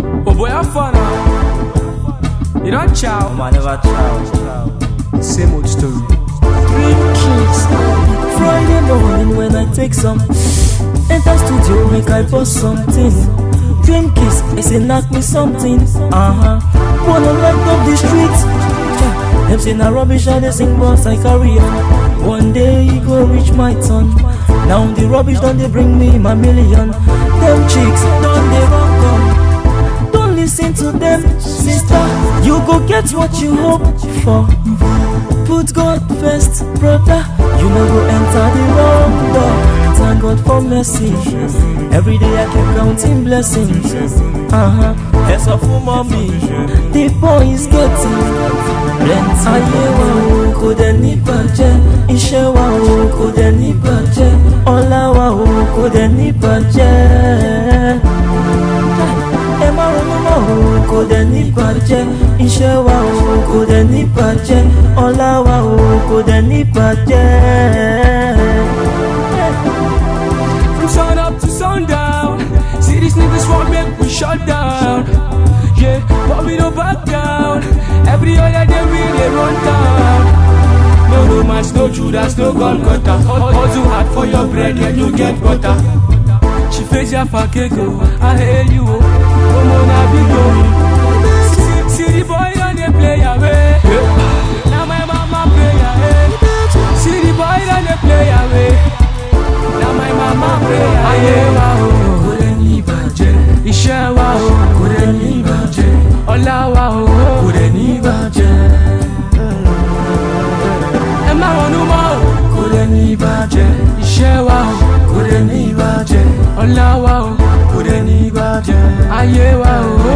Oh boy, have fun now. You don't chow. I never chow. Same old story. Friday morning when I take some Enter studio make I post something Dream kiss, I say knock me something Uh-huh Wanna light up the streets Yeah, Them say na rubbish I dey sing but I carry on One day e go reach my turn Now the rubbish don dey bring me my million Them chicks don dey run come Don't listen to them sister You go get what you hope for Put God first, brother. You no go enter the wrong door. Thank God for mercy. Every day I keep counting blessings. Uh huh. Yes, of mommy. The boy is getting plenty. Ayé wa o kò dẹ̀ ní bàjẹ́. Iṣẹ́ wa o kò dẹ̀ ní bàjẹ́. Ọlá wa o kò dẹ̀ ní bàjẹ́ ẹ má ronú mọ́ o kò dẹ̀ ní bàjẹ́ iṣẹ́ wa o kò dẹ̀ ní bàjẹ́ ọlá wa o kò dẹ̀ ní bàjẹ́. From sun up to sundown. See these niggas want make we shut down. Yeah, but we don't back down. Every other day we dey run down. No romance, no Judas, no gun cutter. Hustle hard for your bread, then you get butter. She face ya for keko, I hail you. Oh, mona big oh. See, see the boy on the play away. Now my mama play away. See the boy on the play away. Now my mama pray ayé wa o kò lè ní ìbàjẹ́ iṣẹ́ wa o kò lè ní ìbàjẹ́ ọlá wa o kò lè ní ìbàjẹ́ ẹ má ronú mọ́ o kò lè ní ìbàjẹ́ iṣẹ́ wa o kò lè ní ìbàjẹ́ ọlá wa o kò lè ní ìbàjẹ́ ayé wa o.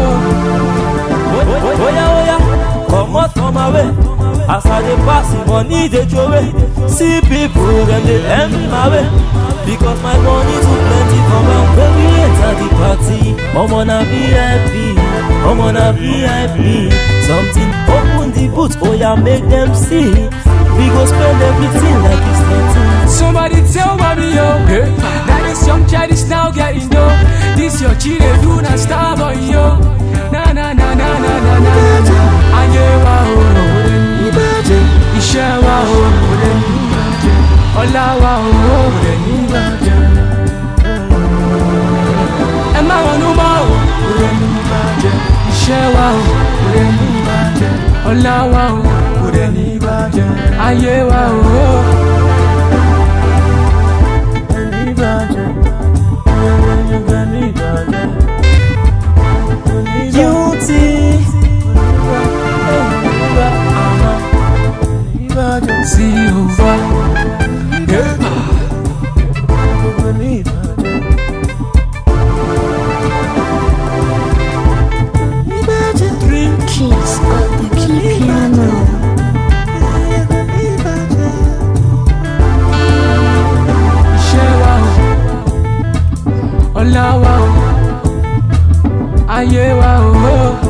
Oya oya, comot from my way. As I dey pass, money dey throway. See people dem dey envy my way. Because my money too plenty for my when we enter the party. Omo na VIP, omo na VIP. Something open the boot, oya make dem see. We go spend everything like it's nothing. Somebody tell mommy yo Now this young child is now getting dough This your chile do not star boy yo Na na na na na na na na na Ayé wa o kò lè ní ìbàjẹ́ Iṣẹ́ wa o kò lè ní ìbàjẹ́ Ọlá wa o kò lè ní ìbàjẹ́ Ẹ má ronú mọ́ o kò lè ní ìbàjẹ́ Iṣẹ́ wa o kò lè ní ìbàjẹ́ Ọlá wa o kò lè ní ìbàjẹ́ Ayé wa o. Guilty. See over. Yeah. Dream Kiss on the key piano. Iṣẹ́ wa o, ọlá wa o, ayé wa o.